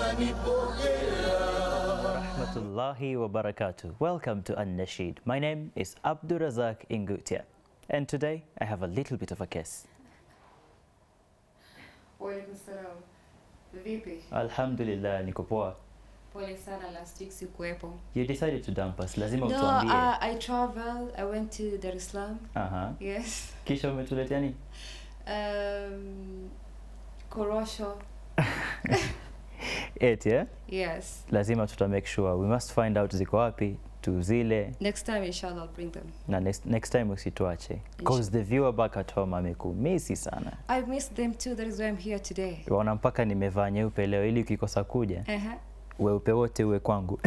Rahmatullahi wa barakatuh. Welcome to An-Nasheed. My name is Abdurazak Ingutia. And today I have a little bit of a case. Walaikum salam. Vipi? Alhamdulillah, niko poa. Pole sana last week sikuwepo. You decided to dump us. Lazima No, utuambie. uh, I traveled. I went to Dar es Salaam. Aha. Yes. Kisha umetuletea nini? Um, Korosho. Eti, eh? Yes. Lazima tuta make sure. We must find out ziko wapi, tuzile Next time inshallah I'll bring them. na next, next time usituache. Cause the viewer back at home amekumisi sana. I missed them too. That is why I'm here today. Waona mpaka nimevaa nyeupe leo ili ukikosa kuja Uh-huh. weupe wote uwe kwangu.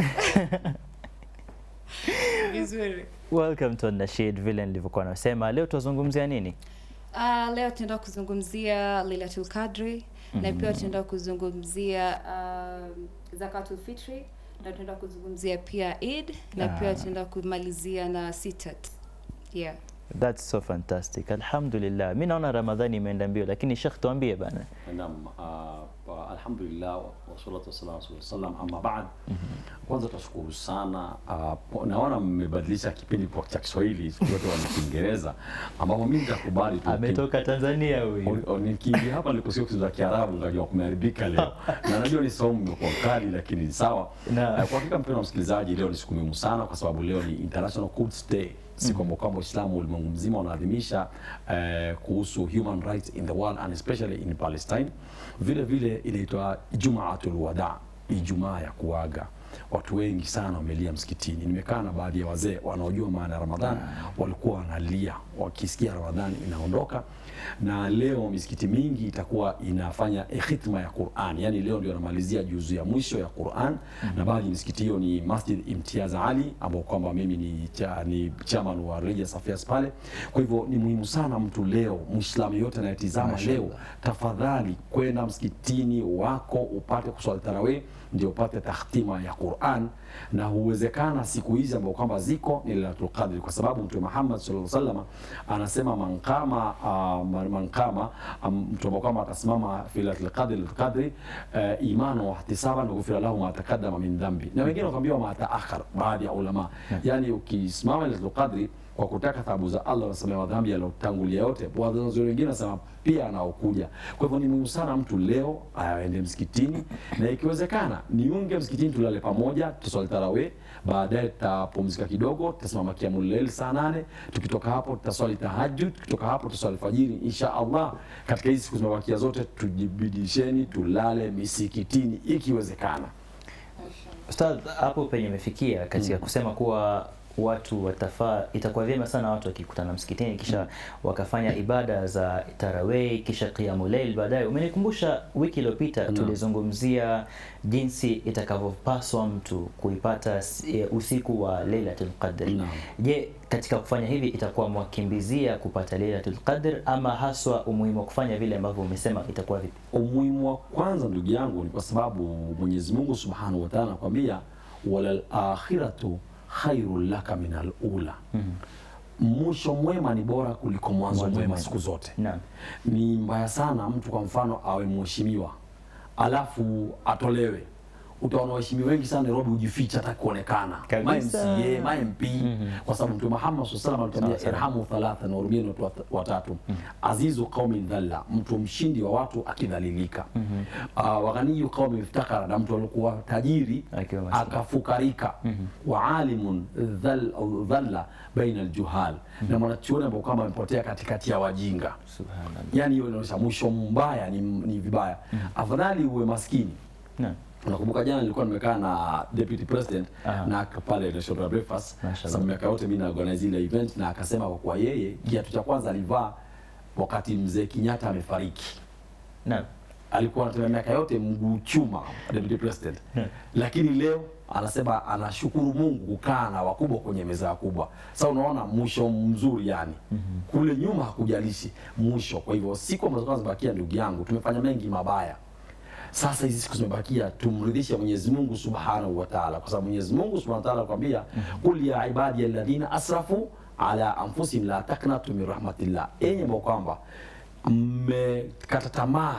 Vizuri. Welcome to Nasheed, vile nilivyokuwa nasema. Leo tuzungumzia nini? Uh, leo tunaenda kuzungumzia Lailatul Qadri na pia tunaenda kuzungumzia um, Zakatul Fitri na tunaenda kuzungumzia pia Eid na pia Ah. tunaenda kumalizia na Sitat. Yeah. That's so fantastic. Alhamdulillah. Mi naona Ramadhani imeenda mbio, lakini Sheikh tuambie bana. Naam, uh, alhamdulillah wassalatu wassalamu ala rasulillah sallam. Amma baad, kwanza tashukuru sana uh, po- naona mmebadilisha kipindi kwa cha Kiswahili siku zote wana Kiingereza, ambapo mimi nitakubali tu Ametoka Tanzania huyu. O- o- nikiingia hapa nilikusikia kusikiza Kiarabu nikajua kumeharibika leo, na najua ni somo imekuwa kali, lakini ni sawa. Na- Eh, Kwa hakika mpendwa msikilizaji, leo ni siku muhimu sana kwa sababu leo ni International Quds Day, siku ambayo kwamba Uislamu ulimwengu mzima unaadhimisha eh, kuhusu human rights in the world and especially in Palestine. Vile vile inaitwa Jumaatul Wada, Ijumaa ya kuaga. Watu wengi sana wamelia msikitini. Nimekaa na baadhi ya wazee wanaojua maana ya Ramadhan, walikuwa wanalia wakisikia Ramadhani inaondoka, na leo misikiti mingi itakuwa inafanya khitma ya Qur'an, yani leo ndio anamalizia juzu ya mwisho ya Qur'an na baadhi ya misikiti hiyo ni Masjid Imtiaz Ali ambao kwamba mimi ni, cha, ni chairman wa Religious Affairs pale. Kwa hivyo ni muhimu sana mtu leo, Muislamu yote anayetizama leo, tafadhali kwenda msikitini wako upate kuswali tarawih ndio upate takhtima ya Qur'an, na huwezekana siku hizi ambao kwamba ziko ni Lailatul Qadr, kwa sababu Mtume Muhammad sallallahu alaihi wasallam anasema man qama uh, man qama um, mtu ambao kwamba atasimama fi Lailatul Qadr Lailatul Qadr uh, imanu wa ihtisaban ghufira lahu ma taqaddama min dhambi, na wengine wakaambiwa ma taakhar, baadhi ya ulama yani ukisimama Lailatul Qadr kwa kutaka thawabu za Allah wasamehe madhambi yaliyotangulia yote. Wanazuoni wengine wanasema pia anaokuja. Kwa hivyo ni muhimu sana mtu leo aende msikitini, na ikiwezekana niunge msikitini, tulale pamoja, tuswali tarawih, baadaye tutapumzika kidogo, tutasimama kiamul lail saa nane. Tukitoka hapo tutaswali tahajjud, tukitoka hapo tutaswali fajiri insha Allah. Katika hizi siku zimebakia zote, tujibidisheni tulale misikitini ikiwezekana. Ustadh, hapo penye imefikia katika kusema kuwa watu watafaa, itakuwa vyema sana watu wakikutana msikitini kisha wakafanya ibada za tarawih kisha qiyamul layl baadaye. Umenikumbusha wiki iliyopita tulizungumzia jinsi itakavyopaswa mtu kuipata s- e, usiku wa Lailatul Qadr. Naam. Je, katika kufanya hivi itakuwa mwakimbizia kupata Lailatul Qadr ama haswa umuhimu wa kufanya vile ambavyo umesema itakuwa vipi? Umuhimu wa kwanza ndugu yangu ni kwa sababu Mwenyezi Mungu Subhanahu wa Ta'ala anakuambia walal akhiratu khairul laka min alula. Mwisho mwema ni bora kuliko mwanzo Mwanzo mwema mwema. siku zote. Naam. Ni mbaya sana mtu kwa mfano awe mheshimiwa alafu atolewe. Utaona waheshimiwa wengi sana Nairobi hujificha hata kuonekana, ma Kabisa. MCA, ma MP kwa sababu Mtume Muhammad sallallahu alaihi wasallam Sawa, alituambia irhamu thalatha, na hurumieni watu wat- watatu. Azizu qaumin dhalla, mtu mshindi wa watu akidhalilika. Uh, waghaniyu qaumin iftakara, na mtu alikuwa tajiri Akiwa maskini. akafukarika. Wa alimun dhal- dhalla baina aljuhal, na mwanachuoni ambao kwamba amepotea katikati ya wajinga Subhanallah. yani hiyo inaonyesha mwisho mbaya ni, ni vibaya afadhali uwe maskini Naam. Unakumbuka jana nilikuwa nimekaa na deputy president Aha. na pale National Breakfast, Mashallah. sababu miaka yote mimi na organize ile event, na akasema kwa kuwa yeye kiatu cha kwanza alivaa wakati mzee Kenyatta amefariki Naam. alikuwa anatembea miaka yote mguu chuma deputy president, lakini leo anasema anashukuru Mungu kukaa na wakubwa kwenye meza ya kubwa. Sasa unaona mwisho mzuri yani. Kule nyuma hakujalishi mwisho. Kwa hivyo siku ambazo kwanza zimebakia, ndugu yangu, tumefanya mengi mabaya. Sasa hizi siku zimebakia, tumridhishe Mwenyezi Mungu Subhanahu wa Ta'ala, kwa sababu Mwenyezi Mungu Subhanahu wa Ta'ala anakuambia qul ya ibadi alladhina asrafu ala anfusihim la taqnatu min rahmatillah, enyi ambao kwamba mmekata tamaa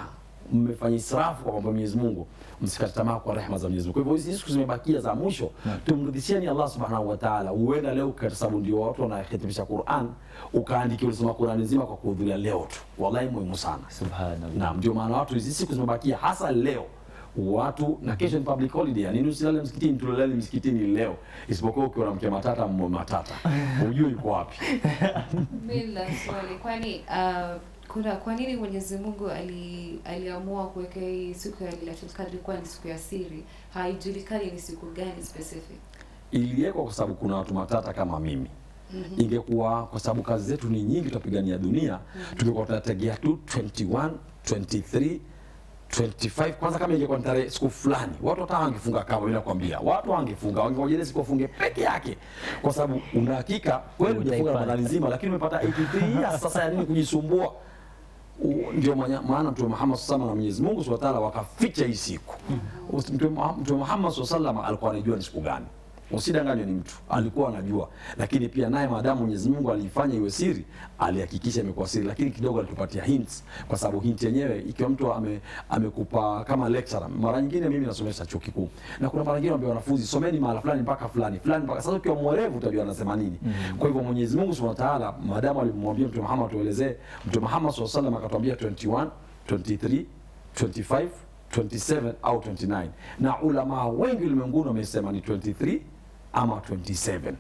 mmefanya israfu kwa mambo ya Mwenyezi Mungu, msikate tamaa kwa rehema za Mwenyezi Mungu. Kwa hivyo hizi siku zimebakia za mwisho, tumrudishieni Allah subhanahu wa ta'ala. Huenda leo kwa sababu ndio watu wanahitimisha Qur'an, ukaandikia ulisoma Qur'an nzima kwa kuhudhuria leo tu, wallahi muhimu sana. subhanallah Naam, ndio maana watu hizi siku zimebakia hasa leo watu na kesho ni public holiday, yani usilale msikitini, tulale msikitini leo, isipokuwa ukiwa na mke matata mmo matata, hujui yuko wapi. Mimi nina swali, kwani uh, kuna kwa nini Mwenyezi Mungu ali, aliamua kuweka hii siku ya Lailatul Qadr kuwa ni siku ya siri? Haijulikani ni siku gani specific. Iliwekwa kwa sababu kuna watu matata kama mimi. Ingekuwa kwa sababu kazi zetu ni nyingi, tutapigania dunia, tungekuwa tunategea tu 21, 23 25 kwanza, kama ingekuwa ni tarehe siku fulani, watu hata wangefunga kama vile nakwambia, watu wangefunga, wangeojelea siku wafunge peke yake, kwa sababu una hakika kweli hujafunga Utaipata. Ramadhani nzima, lakini umepata 83 years. Sasa ya nini kujisumbua? U- ndio manya- maana Mtume Muhammad sallallahu na Mwenyezi Mungu Subhanahu wa Ta'ala wakaficha hii siku. Mtume Muha- Mtume Muhammad sallallahu alaihi alikuwa anajua ni siku gani. Usidanganywe ni mtu, alikuwa anajua, lakini pia naye maadamu Mwenyezi Mungu aliifanya iwe siri, alihakikisha imekuwa siri, lakini kidogo alitupatia hints, kwa sababu hint yenyewe ikiwa mtu ame, amekupa kama lecturer. Mara nyingine mimi nasomesha chuo kikuu na kuna mara nyingine naambia wanafunzi someni mahala fulani mpaka fulani fulani mpaka sasa, ukiwa mwerevu utajua anasema nini. Kwa hivyo Mwenyezi Mungu Subhanahu wa Ta'ala maadamu alimwambia Mtume Muhammad tuelezee, Mtume Muhammad sallallahu alaihi wasallam akatuambia 21, 23, 25 27 au 29 na ulama wengi ulimwenguni wamesema ni 23 ama 27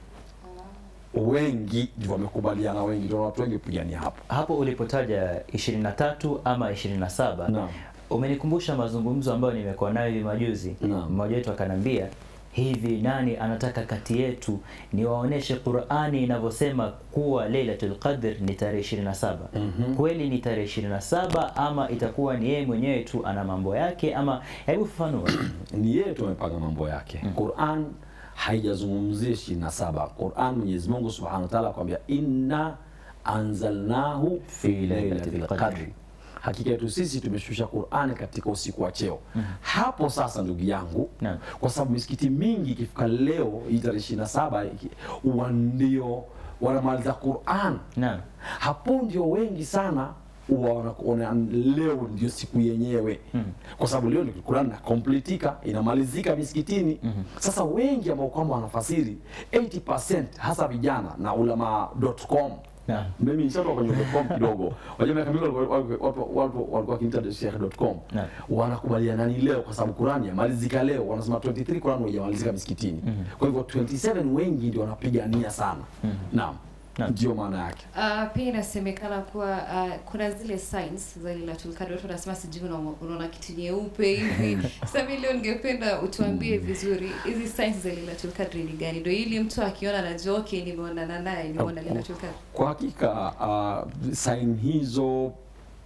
wengi ndio wamekubaliana wengi ndio watu wengi kupigania hapo hapo ulipotaja 23 ama 27 Naam. umenikumbusha mazungumzo ambayo nimekuwa nayo hivi majuzi Naam. mmoja wetu akanambia hivi nani anataka kati yetu niwaoneshe qurani inavyosema kuwa leilatul qadr ni tarehe 27 kweli ni tarehe 27 ama itakuwa ni yeye mwenyewe tu ana mambo yake ama hebu fafanua ni yeye tu amepanga mambo yake Qur'an haijazungumzia 27 Qur'an Mwenyezi Mungu Subhanahu wa Ta'ala akwambia inna anzalnahu fi lailatul qadr hakika yetu sisi tumeshusha Qur'ani katika usiku wa cheo hapo sasa ndugu yangu Naam. kwa sababu misikiti mingi ikifika leo hii tarehe 27 iki- huwa ndio wanamaliza Qur'an naam hapo ndio wengi sana huwa wanaona leo ndio siku yenyewe kwa sababu leo ni Qur'an inakompletika inamalizika misikitini sasa wengi ambao kwamba wanafasiri 80% hasa vijana na ulama.com Naam. mimi nishatoka kwenye .com kidogo wajua miaka mingi walikuwa- walikuwa- watu watu walikuwa kinita sheikh.com Naam. wanakubaliana ni leo kwa sababu Qur'an yamalizika leo wanasema 23 Qur'an haijamalizika misikitini kwa hivyo 27 wengi ndio wanapigania sana naam Naam. ndio maana yake Uh, pia inasemekana kuwa uh, kuna zile signs za Lailatul Qadr. Watu wanasema sijui una- unaona kitu nyeupe hivi. Sasa mimi leo ningependa utuambie vizuri hizi signs za Lailatul Qadr ni gani, ndio ili mtu akiona anajua okay, nimeonana naye, nimeona Lailatul Qadr. Kwa hakika uh, saini hizo uh,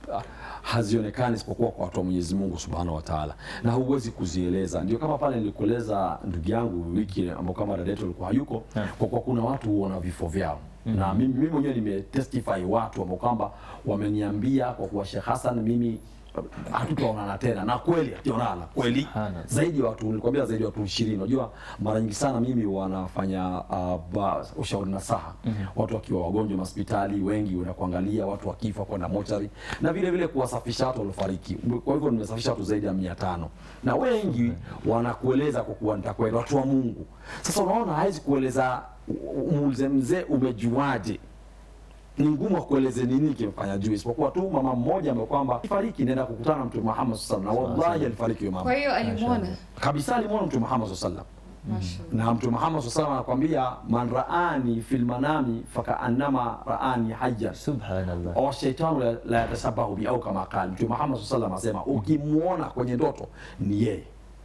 hazionekani isipokuwa kwa watu wa Mwenyezi Mungu Subhanahu wa Ta'ala, na huwezi kuzieleza. Ndio kama pale nilikueleza ndugu yangu wiki ambao kama dada yetu alikuwa hayuko, kwa kuwa kuna watu huona vifo vyao na mimi mimi mwenyewe nimetestify watu ambao kwamba wameniambia kwa kuwa Sheikh Hassan mimi uh, hatutaonana tena, na kweli hatuonana kweli Subhanallah. zaidi ya watu nilikwambia zaidi ya watu 20 unajua mara nyingi sana mimi wanafanya uh, ba- ushauri nasaha watu wakiwa wagonjwa hospitali wengi wanakuangalia watu wakifa kwenda mochari na vile vile kuwasafisha watu waliofariki kwa hivyo nimesafisha watu zaidi ya 500 na wengi wanakueleza kwa kuwa nitakwenda watu wa Mungu sasa unaona hawezi kueleza muulize mzee umejuaje ni ngumu kueleze nini kimfanya juu isipokuwa tu mama mmoja ambaye kwamba fariki nenda kukutana na Mtume Muhammad sallallahu alaihi wasallam na wallahi alifariki huyo mama Kwa hiyo alimwona kabisa alimwona Mtume Muhammad sallallahu Mashallah. na Mtume Muhammad sallallahu anakwambia man raani fil manami fakaannama raani hayyan subhanallah wa shaitanu la, la yatashabahu bi au kama qala Mtume Muhammad sallallahu anasema ukimwona kwenye ndoto ni yeye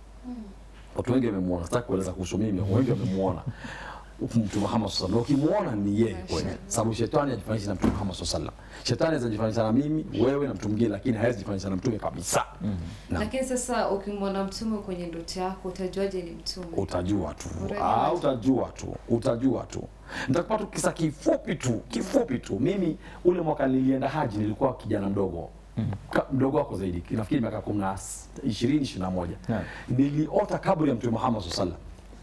watu wengi wamemwona sitaki kueleza kuhusu mimi wengi wamemwona Mtume Muhammad sallallahu alaihi wasallam ukimwona ni yeye kweli sababu shetani hajifananisha na Mtume Muhammad sallallahu alaihi wasallam shetani anaweza jifananisha na mimi wewe na mtu mwingine lakini hawezi jifananisha na mtume kabisa Naam. Lakini sasa ukimwona mtume kwenye ndoto yako utajuaje ni mtume? utajua tu Utajua ah, tu. utajua tu utajua tu nitakupa tu kisa kifupi tu kifupi tu mimi ule mwaka nilienda haji nilikuwa kijana mdogo Ka, mdogo wako zaidi nafikiri miaka kumi na ishirini ishirini na moja Naam. niliota kaburi ya mtume Muhammad sallallahu alaihi wasallam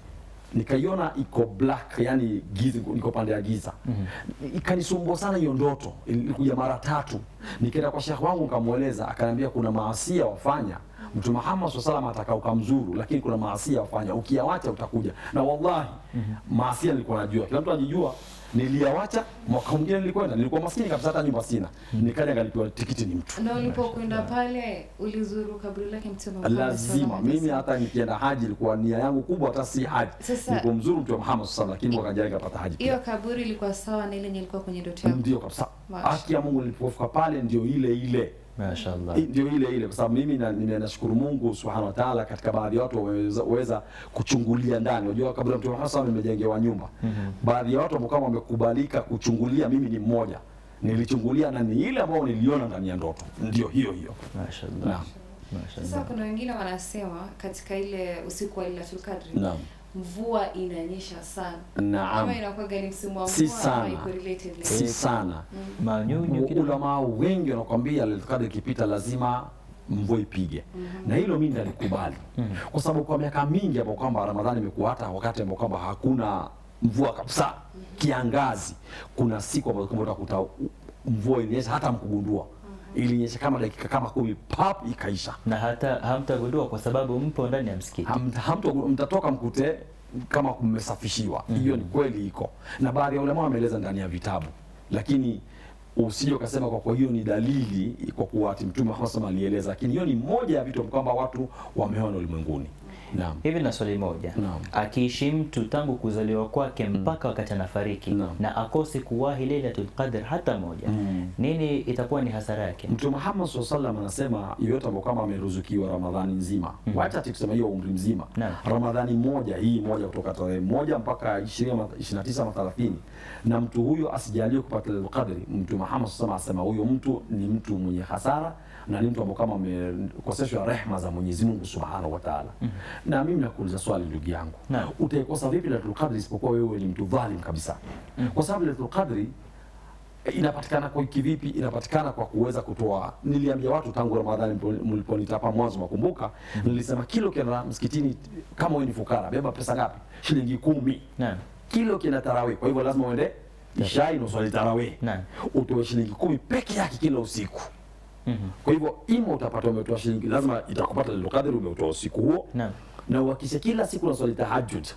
nikaiona iko black yani giza, niko pande ya giza ikanisumbua sana hiyo ndoto ilikuja mara tatu nikaenda kwa shekh wangu nikamweleza akaniambia kuna maasia wafanya mtume Muhammad SAW salam ataka ukamzuru lakini kuna maasia wafanya ukiyawacha utakuja na wallahi maasia nilikuwa najua kila mtu anajua niliyawacha mwaka mwingine nilikwenda nilikuwa maskini kabisa hata nyumba sina nikaja ngalipiwa tikiti ni mtu na ulipokwenda pale ulizuru kaburi lake mtume Muhammad lazima sallallahu alaihi mimi wasallam. hata nikienda haji ilikuwa nia yangu kubwa hata si haji Sasa- nilipomzuru mtume Muhammad SAW lakini mwaka jana nikapata haji pia hiyo kaburi ilikuwa sawa na ile yenye ilikuwa kwenye ndoto yako ndio kabisa Masha. haki ya Mungu nilipofika pale ndio ile ile Mashaallah. I- ndio ile ile kwa sababu mimi na- nime- nashukuru Mungu subhanahu wa ta'ala katika baadhi ya watu wameweza weza kuchungulia ndani unajua kabla ya mtume Muhammad SAW nimejengewa nyumba baadhi ya watu ambao kama wamekubalika kuchungulia mimi ni mmoja nilichungulia na ni ile ambayo niliona ndani ya ndoto ndio hiyo hiyo Mashaallah. naam Sasa Mashaallah. kuna wengine wanasema katika ile usiku wa Lailatul Qadri naam mvua inanyesha sana. naam Ama inakuwa gani msimu wa Si mvua ama sana. iko related na si sana Manyunyu kidogo. ulama wengi wanakwambia Lailatul Qadr ikipita lazima mvua ipige na hilo mimi nalikubali kwa sababu kwa miaka mingi ambao kwamba Ramadhani imekuwa hata wakati ambao kwamba hakuna mvua kabisa kiangazi kuna siku ambazo kwamba utakuta u- mvua ilinyesha hata mkugundua ilinyesha kama dakika kama kumi pap ikaisha na hata hamtagundua kwa sababu mpo ndani ya msikiti. Ham- hamto- mtatoka mkute kama kumesafishiwa hiyo ni kweli iko na baadhi ya ulama wameeleza ndani ya vitabu lakini usije ukasema kwa kwa hiyo ni dalili kwa kuwa ati mtume Muhammad SAW alieleza lakini hiyo ni moja ya vitu kwamba watu wameona ulimwenguni naam Hivi na swali moja, Naam. akiishi mtu tangu kuzaliwa kwake mpaka wakati anafariki Naam. na akose kuwahi Lailatul Qadr hata moja, Mm. nini itakuwa ni hasara yake? Mtume Muhammad SAW sallam anasema yeyote ambao kama ameruzukiwa Ramadhani nzima mm. wacha ati kusema hiyo umri mzima Naam. Ramadhani moja hii moja kutoka tarehe moja mpaka 20 ama 29 ama 30 na mtu huyo asijaliwe kupata Lailatul Qadri, Mtume Muhammad SAW asema huyo mtu ni mtu mwenye hasara na ni mtu ambao kama amekoseshwa rehma za Mwenyezi Mungu Subhanahu wa Ta'ala. Na mimi nakuuliza swali ndugu yangu, Naam. utaikosa vipi Lailatul Qadri isipokuwa wewe ni mtu dhalim kabisa? Kwa sababu Lailatul Qadri inapatikana kwa kivipi? Inapatikana kwa kuweza kutoa. Niliambia watu tangu Ramadhani mlipo- mliponitapa mwanzo, makumbuka, nilisema kilo kienda msikitini, kama wewe ni fukara, beba pesa ngapi? Shilingi kumi. Naam. Kilo kina tarawih, kwa hivyo lazima uende ishai na uswali tarawih, Naam. utoe shilingi kumi peke yake kila usiku. Mhm. Kwa hivyo ima utapata umetoa shilingi, lazima itakupata Lailatul Qadri umeutoa usiku huo, Naam. na uhakishe kila siku unaswali tahajjud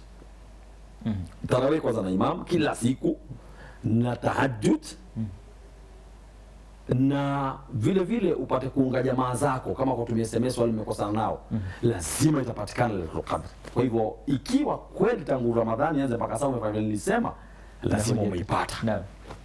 Mhm. tarawih kwanza na imam kila siku na tahajjud na vile vile upate kuunga jamaa zako kama kwa kutumia SMS wale umekosana nao lazima itapatikana Lailatul Qadr. Kwa hivyo ikiwa kweli tangu Ramadhani anze mpaka sasa umefanya vile nilisema, lazima umeipata, Naam.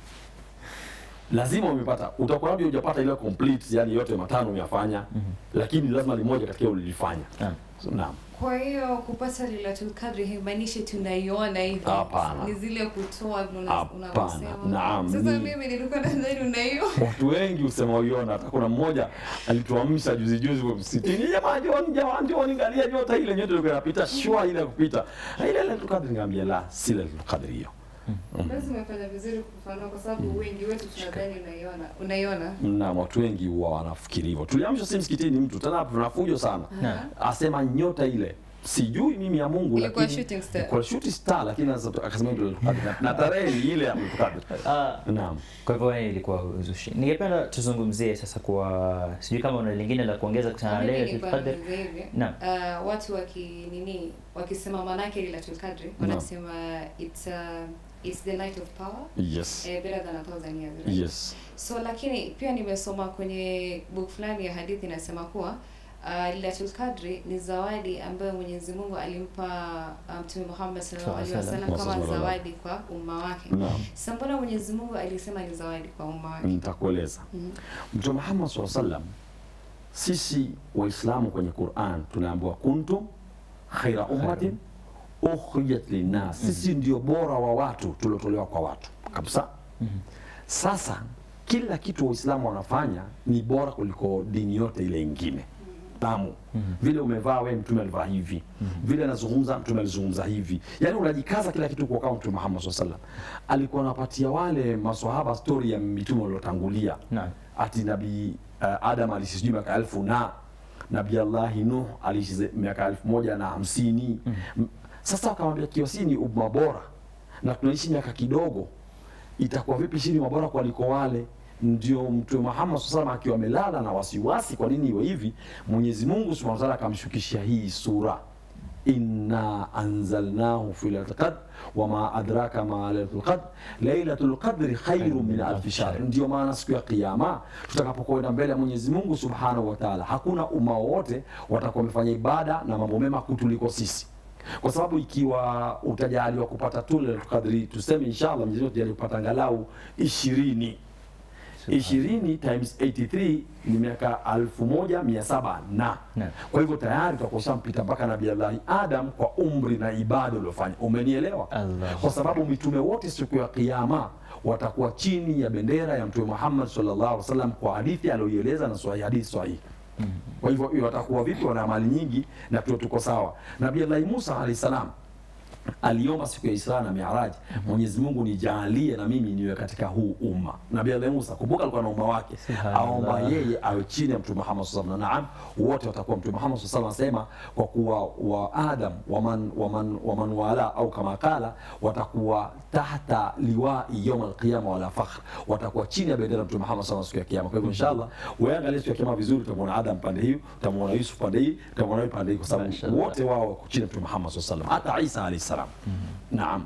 lazima umeipata. Utakuwa labda hujapata ile complete, yani yote matano umeyafanya, lakini lazima limoja katika ulilifanya. Naam. So, naam. Kwa hiyo kupata Lailatul Qadri haimaanishi tunaiona hivi. Hapana. Ni zile kutoa vile una- Hapana. unavyosema. Naam, Sasa ni- mimi nilikuwa nadhani unaiona. watu wengi husema uiona. Hata kuna mmoja alituamsha juzi juzi kwa msitini, jamaa njoni, jamaa njoni, angalia nyota ile, nyota ilikuwa inapita shwa ile ya kupita Na ile Lailatul Qadr. Nikamwambia la, si Lailatul Qadr hiyo. Basi umefanya vizuri kufafanua kwa sababu wengi wetu tunadhani unaiona. Unaiona? na watu wengi huwa wanafikiri hivyo. Tuliamsha si msikitini, mtu tena tunafujo sana, Naam. asema nyota ile sijui mimi ya Mungu, Ilikuwa lakini shooting star. ilikuwa shooting star, lakini sasa akasema ndio Lailatul Qadr. na tarehe ni ile ya Lailatul Qadr. Ah, Naam. kwa hivyo wewe ilikuwa uzushi. Ningependa tuzungumzie sasa kwa sijui kama una lingine la kuongeza kuhusiana na Mimi Lailatul nilikuwa Qadr. nauliza hivi. Naam. Uh, watu waki nini wakisema manake Lailatul Qadri wanasema it's uh, it's the night of power Yes. eh, better than a thousand years. right? Yes. So lakini pia nimesoma kwenye book fulani ya hadithi inasema kuwa uh, Lailatul Qadri ni zawadi ambayo Mwenyezi Mungu alimpa uh, Mtume Muhammad sallallahu alaihi Sallallahu wasallam kama wasallam. zawadi kwa umma wake. Naam. Sasa mbona Mwenyezi Mungu alisema ni zawadi kwa umma wake? Nitakueleza. Mhm. Mtume Muhammad SAW sallam, sisi Waislamu kwenye Quran tunaambiwa kuntum khaira ummatin ukhrijat linnas, sisi ndio bora wa watu tuliotolewa kwa watu kabisa. Sasa kila kitu Waislamu wanafanya ni bora kuliko dini yote ile ingine tamu vile umevaa wewe, mtume alivaa hivi, vile anazungumza mtume alizungumza hivi, yaani unajikaza kila kitu kwa kama mtume Muhammad SAW sallam alikuwa anapatia wale maswahaba stori ya mitume waliotangulia Naam. ati nabii uh, Adam aliishi sijui miaka elfu na nabii Allahi Nuh aliishi ze- miaka elfu moja na hamsini mm. Sasa wakamwambia kiwa si ni umma bora na tunaishi miaka kidogo, itakuwa vipi shini mabora kuliko wale? Ndio Mtume Muhammad SAW akiwa amelala na wasiwasi, kwa nini iwe hivi? Mwenyezi Mungu Subhanahu wa Ta'ala akamshukishia hii sura inna anzalnahu fi lailatul qadr wama adraka ma lailatul qadr lailatul qadri khairu min alfi shahr. Ndio maana siku ya Kiyama tutakapokwenda mbele ya Mwenyezi Mungu Subhanahu wa Ta'ala, hakuna umma wowote watakuwa wamefanya ibada na mambo mema kutuliko sisi kwa sababu ikiwa utajaliwa kupata tu Lailatul Qadri, tuseme inshallah Mwenyezi Mungu tujalie kupata angalau ishirini ishirini times 83 ni miaka elfu moja mia saba na Naam. kwa hivyo tayari tutakuwa ushampita mpaka Nabii Allah Adam kwa umri na ibada uliofanya. Umenielewa? Allah. Kwa sababu mitume wote siku ya Kiyama watakuwa chini ya bendera ya Mtume Muhammad sallallahu alaihi wasallam kwa hadithi aliyoieleza na sahihi, hadithi sahihi. Kwa hivyo hiyo watakuwa vipi? Wana amali nyingi na tuwe tuko sawa. Nabii Allah Musa alayhi salam aliomba siku ya Isra na Mi'raj, Mwenyezi Mungu nijalie na mimi niwe katika huu umma. Nabii Allah Musa, kumbuka alikuwa na umma wake, Subhanallah. aomba yeye awe chini ya Mtume Muhammad sallallahu alaihi wasallam. Naam, wote watakuwa Mtume Muhammad sallallahu alaihi wasallam asema kwa kuwa wa Adam waman waman waman wala au kama kala watakuwa tahta liwai yawm alqiyama wala fakhr, watakuwa chini ya bendera ya Mtume Muhammad sallallahu alaihi wasallam siku ya kiyama. Kwa hivyo inshallah, wewe angalia siku ya kiyama vizuri, utamwona Adam pande hii, utamwona Yusuf pande hii, utamwona yule pande hii, kwa sababu Mashallah. wote wao wako chini ya Mtume Muhammad sallallahu alaihi wasallam, hata Isa alayhi salam. Naam.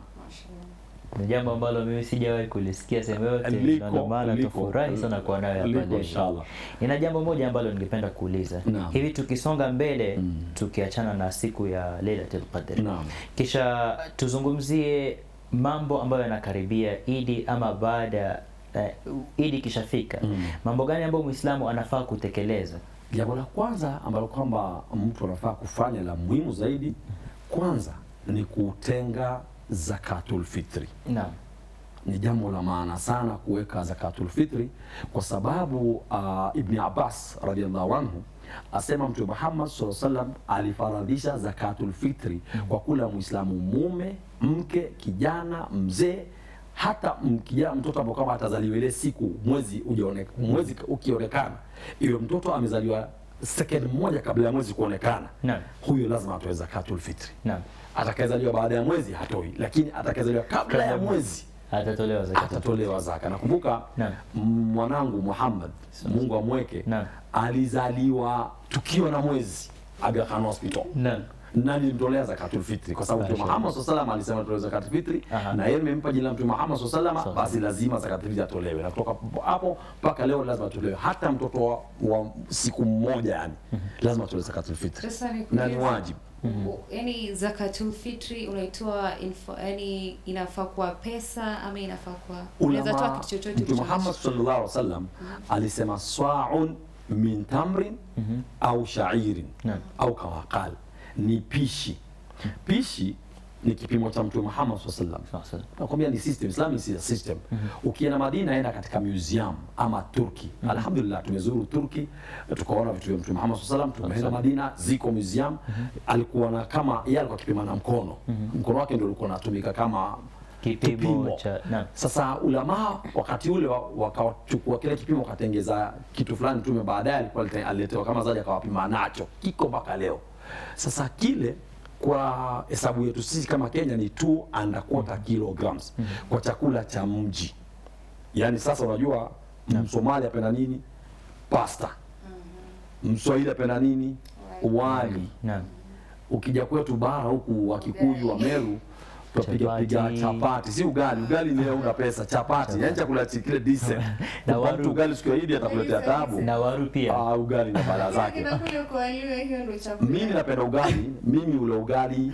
Ni jambo ambalo mimi sijawahi kulisikia sehemu yote, Liko, na ndio maana liko. tufurahi sana kuwa nayo hapa Liko, leo. inshallah. Nina jambo moja ambalo ningependa kuuliza Naam. hivi, tukisonga mbele tukiachana na siku ya Lailatul Qadr, Naam. kisha tuzungumzie mambo ambayo yanakaribia Idi ama baada eh, Idi ikishafika, mambo gani ambayo Muislamu anafaa kutekeleza? Jambo la kwanza ambalo kwamba mtu anafaa kufanya la muhimu zaidi, kwanza ni kutenga zakatul fitri. Naam. Ni jambo la maana sana kuweka zakatul fitri, kwa sababu uh, Ibn Abbas radhiallahu anhu asema Mtume Muhammad sallallahu alaihi wasallam alifaradhisha zakatul fitri kwa kula Muislamu mume, mke, kijana, mzee hata m- kijana mtoto ambao kama atazaliwa ile siku mwezi ujaone, mwezi ukionekana, iwe mtoto amezaliwa second moja kabla ya mwezi kuonekana, Naam. huyo lazima atoe zakatul fitri. Naam. Atakayezaliwa baada ya mwezi hatoi, lakini atakayezaliwa kabla ya mwezi Atatolewa zakat. atatolewa zaka. Nakumbuka Naam. m- mwanangu Muhammad, Mungu amweke, Naam. alizaliwa tukiwa na mwezi Aga Khan Hospital Naam. na nilimtolea zakatul fitri kwa sababu Mtume Mashallah. Muhammad sallallahu alaihi wasallam alisema tolewe zakatul fitri Aha. na yeye nimempa jina la Mtume Muhammad sallallahu alaihi wasallam, Sawa. basi lazima zakatul fitri atolewe, na kutoka hapo mpaka leo lazima atolewe, hata mtoto wa, wa siku mmoja yani lazima atolewe zakatul fitri Sasa ni na ni kuuliza, wajibu. u- yani zakatul fitri unaitoa info- yani inafaa kuwa pesa ama inafaa kuwa unaweza toa Ulama, kitu chochote Mtume ulicho Muhammad nacho. sallallahu alaihi wasallam alisema swaun min tamrin au shairin Naam. au kama qal, ni pishi. Pishi ni kipimo cha Mtume Muhammad sallallahu alaihi wasallam. Sawa sawa. Nakwambia ni system, Islam is a system. Ukienda Madina, enda katika museum ama Turki. Alhamdulillah tumezuru Turki, tukaona vitu vya Mtume Muhammad sallallahu alaihi wasallam. Tumeenda Madina, ziko museum. Alikuwa na kama yeye alikuwa akipima na mkono, mkono wake ndio ulikuwa unatumika kama Kipimo cha naam. sasa ulama wakati ule wa- wakachukua kile kipimo wakatengeza kitu fulani. Mtume baadaye alikuwa alite- aliletewa kama zaidi akawapima nacho, kiko mpaka leo. Sasa kile kwa hesabu yetu sisi kama Kenya ni 2 and a quarter kilograms kwa chakula cha mji. Yaani sasa unajua Msomali apenda nini? Pasta. Mswahili apenda nini? Wali Naam. ukija kwetu bara huku wa Kikuyu wa Meru tutapiga piga Chapati. chapati, si ugali. Ugali ni una pesa, chapati yani chakula chi- kile decent. Na Kwa waru. mtu ugali siku ya Idi atakuletea tabu. Na waru pia. Ah, ugali na bala zake. Kinakuja kualiwa, hiyo ndio chakula. Mimi napenda ugali, mimi ule ugali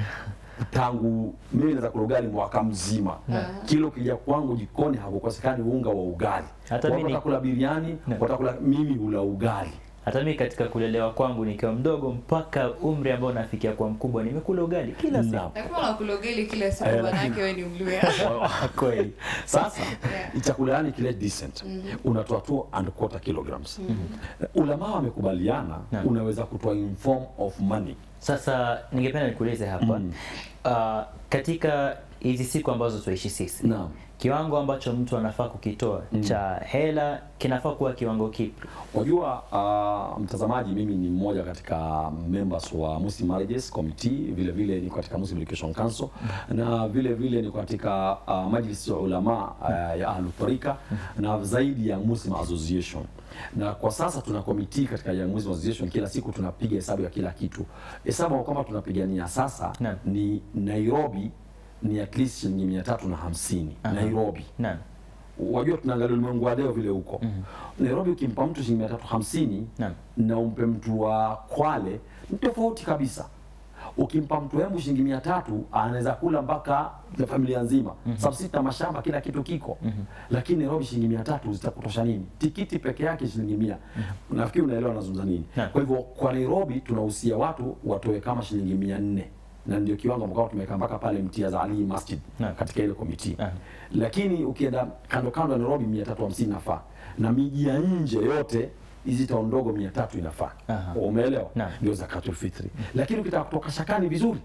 tangu mimi naweza kula ugali mwaka mzima. Kilo kija kwangu jikoni hakukosekani unga wa ugali. Hata Watu mimi ni- watakula biriani, Na. watakula mimi ula ugali. Hata mimi katika kulelewa kwangu nikiwa mdogo mpaka umri ambao nafikia kwa mkubwa nimekula ugali kila siku. Naam. Nakuwa unakula ugali kila siku, Eh, manake wewe ni Mluya. Kweli. Sasa Yeah. chakula yani kile decent unatoa 2 and quarter kilograms. Ulama wamekubaliana Naam. unaweza kutoa in form of money. Sasa ningependa nikuulize hapa Mm. uh, katika hizi siku ambazo tuishi sisi Naam. kiwango ambacho mtu anafaa kukitoa cha hela kinafaa kuwa kiwango kipi Wajua uh, mtazamaji, mimi ni mmoja katika members wa Muslim Marriages Committee, vile vile niko katika Muslim Education Council na vile vile niko katika uh, Majlis ya Ulama uh, ya Ahlul Tariqa na zaidi ya Muslim Association. Na kwa sasa tuna komiti katika Young Muslim Association, kila siku tunapiga hesabu ya kila kitu. Hesabu kwamba tunapigania sasa Naam. ni Nairobi ni at least shilingi mia tatu na hamsini Nairobi naam wajua tunaangalia ulimwengu wa leo vile huko Nairobi, ukimpa mtu shilingi mia tatu hamsini Naam. na umpe mtu wa Kwale ni tofauti kabisa. Ukimpa mtu Embu shilingi mia tatu anaweza kula mpaka na familia nzima mm sababu sisi tuna mashamba kila kitu kiko lakini Nairobi shilingi mia tatu zitakutosha nini? Tikiti peke yake shilingi mia nafikiri unaelewa nazungumza nini. Naam. Kwa hivyo kwa Nairobi tunahusia watu watoe kama shilingi mia nne na ndio kiwango ambao tumeweka mpaka pale Mtiaz Ali Masjid Naam. katika ile komiti Aha. lakini ukienda kando kando ya Nairobi mia tatu hamsini inafaa na miji ya nje yote hizi town ndogo mia tatu inafaa Aha. umeelewa Naam. ndio zakatul fitri lakini ukitaka kutoka shakani vizuri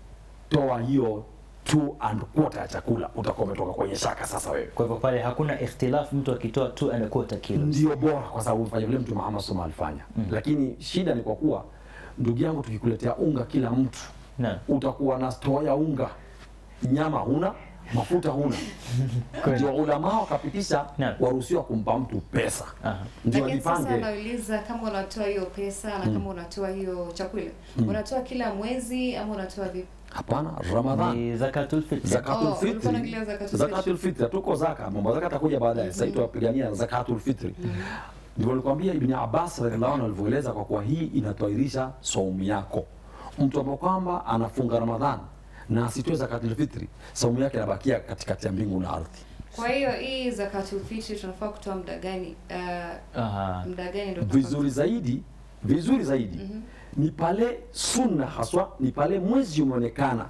toa hiyo two and quarter ya chakula utakuwa umetoka kwenye shaka sasa wewe kwa hivyo pale hakuna ikhtilafu mtu akitoa two and a quarter kilos ndio bora kwa sababu ufanye vile mtu Muhammad SAW alifanya lakini shida ni kwa kuwa ndugu yangu tukikuletea unga kila mtu naam utakuwa na store ya unga, nyama huna, mafuta huna. Ndio ulama wakapitisha Naam. waruhusiwa kumpa mtu pesa, Aha. ndio Lakini sasa ajipange. nauliza kama unatoa hiyo pesa na kama unatoa hiyo chakula unatoa kila mwezi ama unatoa vipi? Hapana, Ramadhan ni zakatul fitr zakatul Oh, ulikuwa fitri, unaongelea zakatul zakatul fitri, tuko zaka, mambo ya zaka atakuja baadaye. Sasa hivi tunapigania zakatul fitri. Ndio nilikwambia Ibn Abbas radhiallahu anhu alivyoeleza, kwa kuwa hii inatwahirisha saumu yako. Mtu ambaye kwamba anafunga Ramadhan na asitoe zakatul fitri, saumu yake inabakia katikati ya mbingu na ardhi. Kwa hiyo hii zakatul fitri tunafaa kutoa muda gani? Uh, Aha. muda gani ndio tunafaa vizuri zaidi vizuri zaidi ni pale sunna haswa ni pale mwezi umeonekana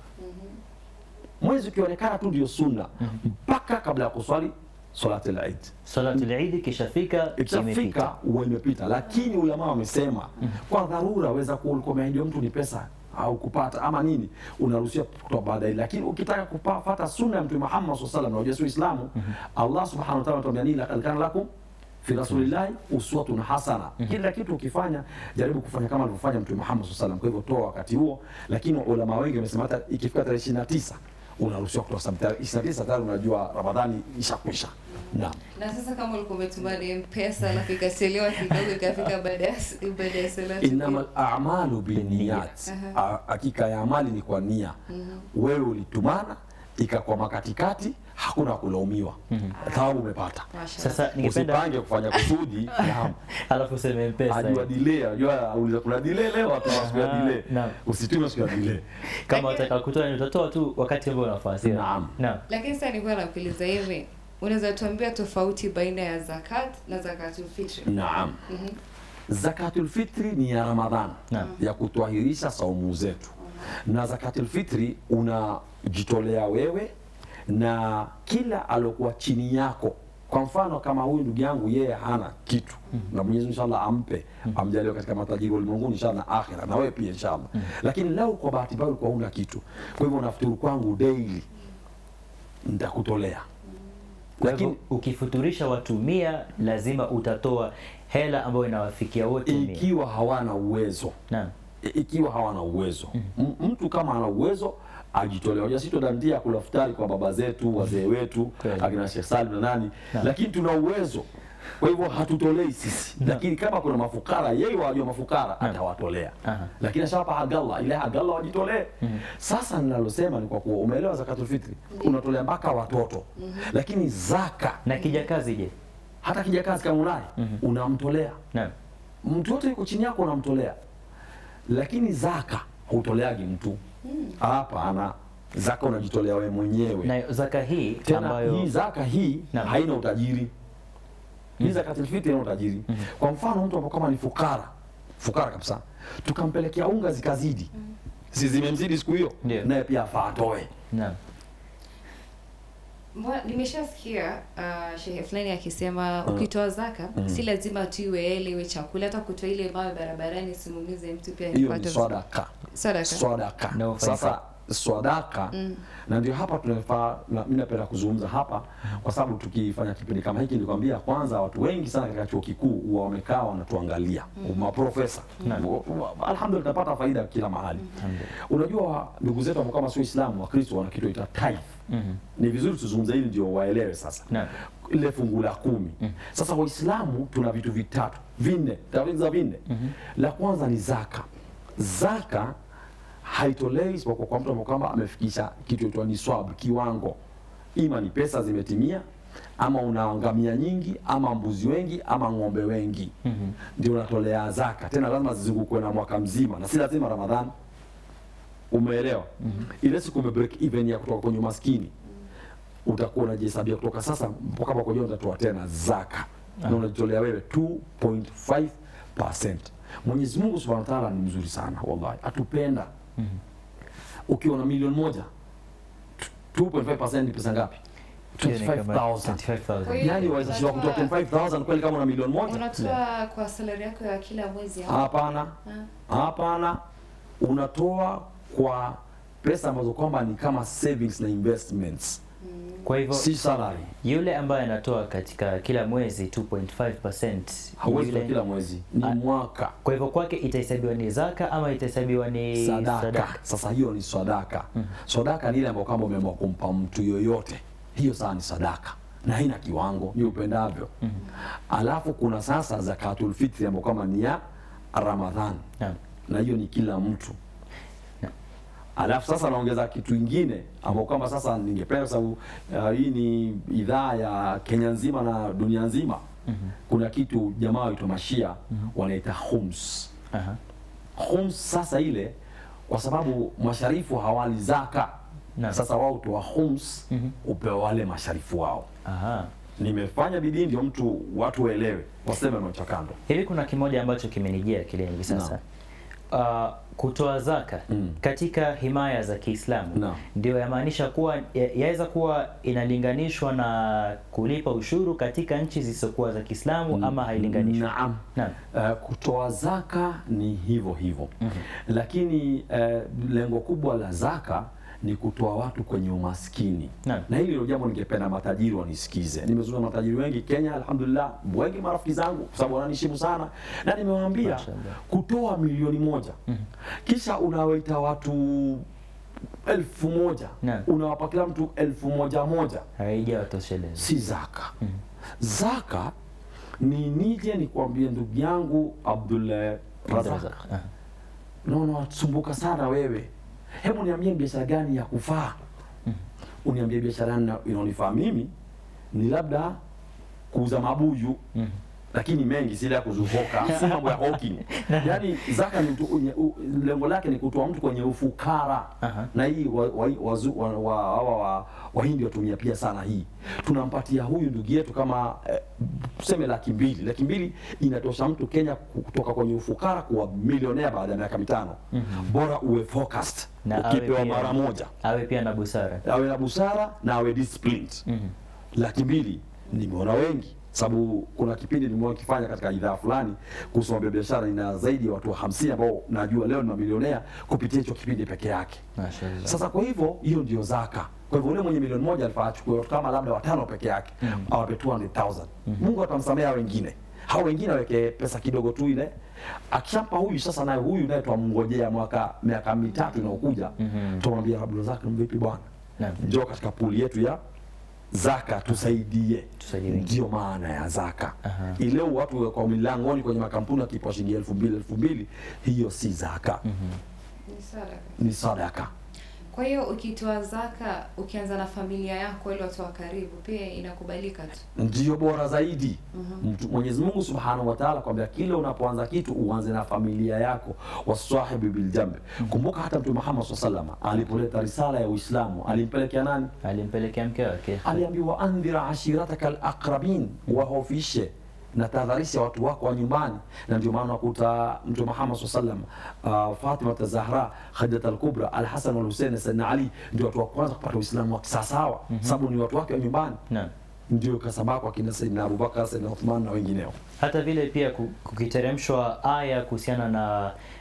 mwezi ukionekana tu ndio sunna mpaka kabla ya kuswali salati al-Eid salatul idi kishafika imefika ikishafika huwa imepita lakini ulama wamesema kwa dharura weza kuwa ulikuwa umeahidiwa mtu ni pesa au kupata ama nini unaruhusiwa kutoa baadaye lakini ukitaka kupata sunna ya mtume Muhammad sallallahu alaihi wasallam na unajua si Uislamu Allah subhanahu wa ta'ala anatuambia nini laqad kana lakum fi rasulillahi uswatun hasana kila kitu ukifanya jaribu kufanya kama alivyofanya mtume Muhammad sallallahu alaihi wasallam kwa hivyo toa wakati huo lakini ulama wengi wamesema hata ikifika tarehe 29 unaruhusiwa kutoa sababu tarehe 29 tayari unajua Ramadhani ishakwisha naam Na sasa kama ulikuwa umetuma ni mpesa alafu ikachelewa kidogo ikafika baada ya baada ya salati. innamal a'malu binniyat, Aha. A- hakika ya amali ni kwa nia. Wewe ulitumana ikakwama katikati, hakuna kulaumiwa, thawabu umepata. Mashallah. sasa ningependa Usipange kufanya kusudi, naam. alafu useme mpesa Ajua delay, ajua uliza kuna delay leo, watu siku ya Aha, delay. naam. Usitume siku ya delay. kama Lakini- utaka kutoa ni utatoa tu wakati ambao unafaa sio Naam. naam Lakini sasa nilikuwa nakuuliza hivi, unaweza tuambia tofauti baina ya zakat na zakatul fitri? Naam. Zakatul fitri ni ya Ramadhan Naam. ya kutwahirisha saumu zetu, na zakatul fitri unajitolea wewe na kila alokuwa chini yako. Kwa mfano kama huyu ndugu yangu yeye hana kitu na Mwenyezi Mungu inshallah ampe amjalie katika matajiri wa ulimwenguni inshallah na akhira na wewe pia inshallah. Lakini leo kwa bahati mbaya ulikuwa huna kitu, kwa hivyo unafuturu kwangu daily, nitakutolea kwa hivyo lakini ukifuturisha watu mia lazima utatoa hela ambayo inawafikia wote mia ikiwa hawana uwezo naam I- ikiwa hawana uwezo M- mtu kama ana uwezo ajitolea hoja sitodandia kula futari kwa baba zetu wazee wetu Kweli. akina Sheikh Salim na nani Na. lakini tuna uwezo kwa hivyo hatutolei sisi lakini kama kuna mafukara yeye wajua mafukara atawatolea Aha. lakini ashawapa hagalla ile hagalla wajitolee sasa ninalosema ni kwa kuwa umeelewa zakatul fitri unatolea mpaka watoto lakini zaka na kijakazi je hata kijakazi kama unaye unamtolea naam mtu yote yuko chini yako unamtolea, lakini zaka hutoleagi mtu hapana. Zaka unajitolea wewe mwenyewe. na zaka hii Tena ambayo hii zaka hii Naam. haina utajiri. Hii zakatul fitri haina utajiri. Kwa mfano mtu ambaye kama ni fukara, fukara kabisa, tukampelekea unga zikazidi, si zimemzidi siku hiyo, Ndio. naye pia afaa atoe. naam Mbona- Nimeshasikia uh, shehe fulani akisema ukitoa zaka si lazima tu iwe ele iwe chakula, hata kutoa ile mawe barabarani simumize mtu pia Hiyo ni nipate sadaka. sadaka. Sadaka. No offense. Sasa swadaka na ndio hapa tunafaa na mimi napenda kuzungumza hapa kwa sababu tukifanya kipindi kama hiki nilikwambia kwanza watu wengi sana katika chuo kikuu huwa wamekaa wanatuangalia maprofesa alhamdulillah tunapata faida kila mahali unajua ndugu zetu ambao kama sio Waislamu Wakristo wana kitu ita tithe ni vizuri tuzungumze hili ndio waelewe sasa Naam. ile fungu la kumi sasa waislamu tuna vitu vitatu vinne taweza vinne la kwanza ni zaka zaka haitolewi isipokuwa kwa mtu ambaye kwamba amefikisha kitu itwa ni swab kiwango ima ni pesa zimetimia ama una ngamia nyingi ama mbuzi wengi ama ng'ombe wengi ndio unatolea zaka tena lazima zizungukwe na mwaka mzima na si lazima ramadhani umeelewa ile siku ume break even ya kutoka kwenye umaskini utakuwa unajihesabia kutoka sasa mpaka mwaka ujao utatoa tena zaka na unajitolea wewe 2.5%. Mwenyezi Mungu Subhanahu wa Ta'ala ni mzuri sana wallahi, atupenda. Ukiwa na milioni moja 2.5% ni pesa ngapi? Hiyo ni kama 25,000. 25,000. Kwa hiyo Yaani waweza shindwa kutoa unatoa- 25,000 kweli kama una milioni moja? unatoa kwa salari yako ya kila mwezi au? Hapana, Ah. hapana, unatoa kwa pesa ambazo kwamba ni kama savings na investments, Kwa hivyo si salary. yule ambaye anatoa katika kila mwezi 2.5% Hauwezi yule- kwa kila mwezi, ni Ah. mwaka kwa hivyo kwake itahesabiwa ni zaka ama itahesabiwa ni sadaka. Sasa hiyo ni sadaka. Sadaka ni ile ambayo kama umeamua kumpa mtu yoyote, hiyo saa ni sadaka na haina kiwango, ni upendavyo. Alafu kuna sasa zakatul fitri ambayo kama ni ya Ramadhan, Naam. na hiyo ni kila mtu. Alafu sasa naongeza kitu ingine ambao kwamba sasa ningependa sababu uh, hii ni idhaa ya Kenya nzima na dunia nzima. Kuna kitu jamaa waitwa Mashia wanaita khums. Aha. Khums sasa ile kwa sababu masharifu hawali zaka. Naam. Sasa wao toa khums upewa wale masharifu wao. Aha. Nimefanya bidii ndio mtu watu waelewe, waseme macho kando. Hivi kuna kimoja ambacho kimenijia akilini hivi sasa. Uh, kutoa zaka Mm. katika himaya za Kiislamu Naam. ndio yamaanisha kuwa ya- yaweza kuwa inalinganishwa na kulipa ushuru katika nchi zisizokuwa za Kiislamu ama hailinganishwi? Naam. Naam. Uh, kutoa zaka ni hivyo hivyo lakini uh, lengo kubwa la zaka ni kutoa watu kwenye umaskini Naam. na hili ndio jambo ningependa matajiri wanisikize. Nimezungumza na matajiri wengi Kenya, alhamdulillah, wengi marafiki zangu, kwa sababu wananiheshimu sana, na nimewaambia Mashallah. kutoa milioni moja kisha unawaita watu elfu moja Naam. unawapa kila mtu elfu moja moja Haijawatosheleza. si zaka. Zaka ni nije nikwambie ndugu yangu Abdul Razak, Razak. Aha. naona wasumbuka sana wewe, hebu niambie biashara gani ya kufaa? Uniambie biashara gani inaonifaa mimi, ni labda kuuza mabuyu lakini mengi si ile ya kuzufoka, si mambo ya hawking. Yaani zaka ni mtu, unye- u- lengo lake ni kutoa mtu kwenye ufukara Aha. na hii wa, wa, wazu- wa, wa, hawa wa, wahindi watumia pia sana hii. Tunampatia huyu ndugu yetu kama eh, tuseme laki mbili. Laki mbili inatosha mtu Kenya kutoka kwenye ufukara kuwa milionea baada ya miaka mitano. Bora uwe focused, Na awe ukipewa pia- mara moja Awe pia na busara. awe na busara na awe disciplined. Laki mbili nimeona wengi, sababu kuna kipindi nimewahi kifanya katika idhaa fulani kuhusu mambo ya biashara, ina zaidi ya watu hamsini ambao najua leo ni mamilionea kupitia hicho kipindi peke yake. Mashallah. Sasa kwa hivyo hiyo ndio zaka. Kwa hivyo ule mwenye milioni moja alifaa achukue watu kama labda watano peke yake awape 200,000. Mungu atamsamea hao wengine. Hao wengine aweke pesa kidogo tu ile. Akishampa huyu sasa naye huyu naye twamngojea mwaka miaka mitatu inayokuja. Tumwambia Abdulrazak vipi bwana? Naam. Njoo katika puli yetu ya zaka tusaidie. Tusaidie wengine. Ndio maana ya zaka. Aha. Ile watu kwa milangoni kwenye makampuni wakipa shilingi elfu mbili elfu mbili hiyo si zaka, Ni sadaka. ni sadaka. Kwa hiyo ukitoa zaka ukianza na familia yako ili watu wa karibu pia inakubalika tu. ndio bora zaidi. Mtu- Mwenyezi Mungu Subhanahu wa Ta'ala kwambia kile unapoanza kitu uanze na familia yako, wasahibi bil jambi. Kumbuka hata Mtume Muhammad SAW alipoleta risala ya Uislamu alimpelekea nani? Alimpelekea mke wake. Aliambiwa andhira ashirataka alaqrabin, wahofishe na tahadharisha watu wako wa nyumbani, na ndio maana unakuta Mtume Muhammad SAW uh, Fatima Zahra, Khadija al-Kubra, Al-Hasan wal Hussein, Sayyidina Ali ndio watu wa kwanza kupata Uislamu wa kisawasawa, sababu ni watu wake wa nyumbani Naam. ndio kasabako akina Saidina Abubakar, Saidina Uthman na wengineo. hata vile pia ku- kukiteremshwa aya kuhusiana na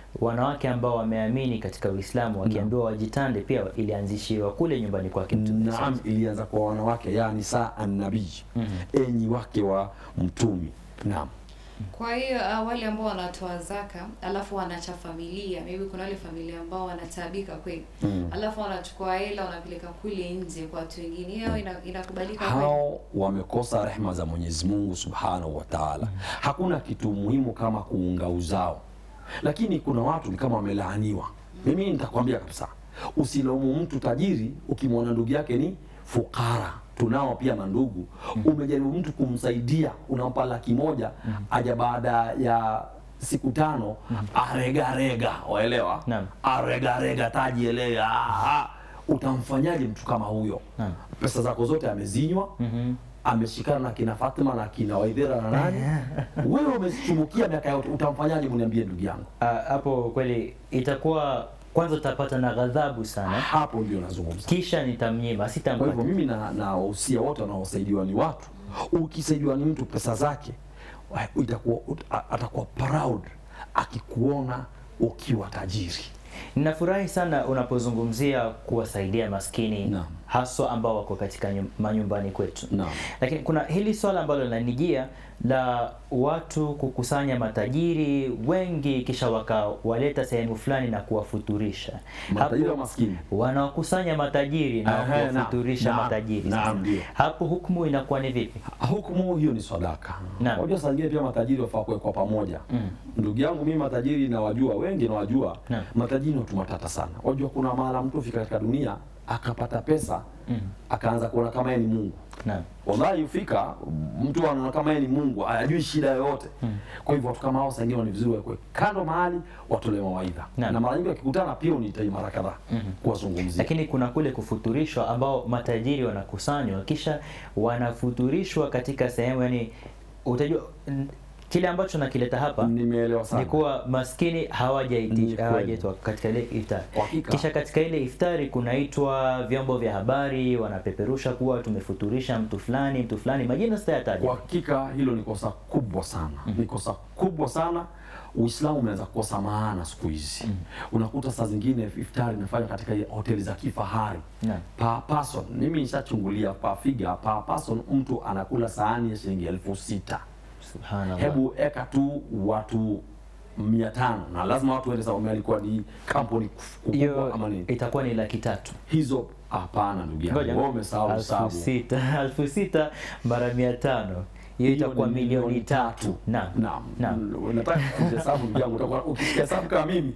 wanawake ambao wameamini katika Uislamu wakiambiwa wajitande pia ilianzishiwa kule nyumbani kwake Mtume. Naam, ilianza kwa wanawake, yani saa annabii, enyi wake wa mtumi. Naam. Kwa hiyo uh, wale ambao wanatoa zaka alafu wanacha familia, maybe kuna wale familia ambao wanataabika kweli, Mm. alafu wanachukua hela wanapeleka kule nje kwa watu wengine, hiyo ina, inakubalika kweli? hao wamekosa rehma za Mwenyezi Mungu Subhanahu wa Ta'ala. Hakuna kitu muhimu kama kuunga uzao, lakini kuna watu ni kama wamelaaniwa. Mimi nitakwambia kabisa, usilaumu mtu tajiri ukimwona ndugu yake ni fukara. Tunao pia mandugu, umejaribu mtu kumsaidia, unampa laki moja, aja baada ya siku tano aregarega, waelewa? Naam. Aregarega tajielega, ah, ah. utamfanyaje mtu kama huyo? Naam. pesa zako zote amezinywa ameshikana na kina Fatima na kina Waidhera na nani wewe umezichumukia miaka yote utamfanyaje mniambie ndugu yangu Ah, hapo kweli itakuwa kwanza utapata na ghadhabu sana, hapo ndio nazungumza kisha nitamnyima, kwa hivyo sitampata. mimi na na wahusia wote wanaosaidiwa ni watu ukisaidiwa ni mtu pesa zake wa- itakuwa ut- a- atakuwa proud akikuona ukiwa tajiri Ninafurahi sana unapozungumzia kuwasaidia maskini Naam. haswa ambao wako katika nyum- manyumbani kwetu. Naam. Lakini kuna hili swala ambalo linanijia la watu kukusanya matajiri wengi kisha wakawaleta sehemu fulani na kuwafuturisha. matajiri Hapo- wa maskini wanaokusanya matajiri na Ehe, naam. kuwafuturisha Naam. matajiri. Naam, ndio. Hapo hukumu inakuwa ni vipi? hukumu hiyo ni sadaka. Naam. Unajua saa zingine pia matajiri wafaa kuwekwa pamoja. Ndugu yangu mimi matajiri nawajua, wengi nawajua. Naam. Matajiri ni watu matata sana. Wajua kuna mahala mtu fika katika dunia akapata pesa akaanza kuona kama yeye ni Mungu. Naam. Wallahi ufika mtu anaona kama yeye ni Mungu, hayajui shida yoyote. Kwa hivyo watu kama hao saa ingine ni vizuri wekwe kando mahali watolewe mawaidha. Naam. Na mara nyingi wakikutana pia unitai mara kadhaa kuwazungumzia. Lakini kuna kule kufuturishwa ambao matajiri wanakusanywa kisha wanafuturishwa katika sehemu yani, utajua n- kile ambacho nakileta hapa Nimeelewa sana. ni kuwa maskini Ni hawajaiti- kweli. hawajaitwa katika ile iftari. Kwa hakika. Kisha katika ile iftari kunaitwa vyombo vya habari wanapeperusha kuwa tumefuturisha mtu fulani mtu fulani, majina sitayataja. Kwa hakika hilo ni kosa kubwa sana, ni kosa kubwa sana. Uislamu umeanza kukosa maana siku hizi. Unakuta saa zingine iftari inafanywa katika hoteli za kifahari Naam. per person. Mimi nishachungulia per figure, per person mtu anakula sahani ya shilingi elfu sita. Subhanallah. Hebu eka tu watu mia tano na lazima watu waende sawa, alikuwa ni kampuni kubwa hiyo ama nini? itakuwa ni laki tatu. Hizo hapana, ndugu yangu, Ngoja. wewe umesahau Alfu hesabu. sita alfu sita mara mia tano hiyo itakuwa ni milioni tatu. Naam. Naam. Naam. Unataka kuhesabu ndugu yangu, utakuwa ukisikia hesabu kama mimi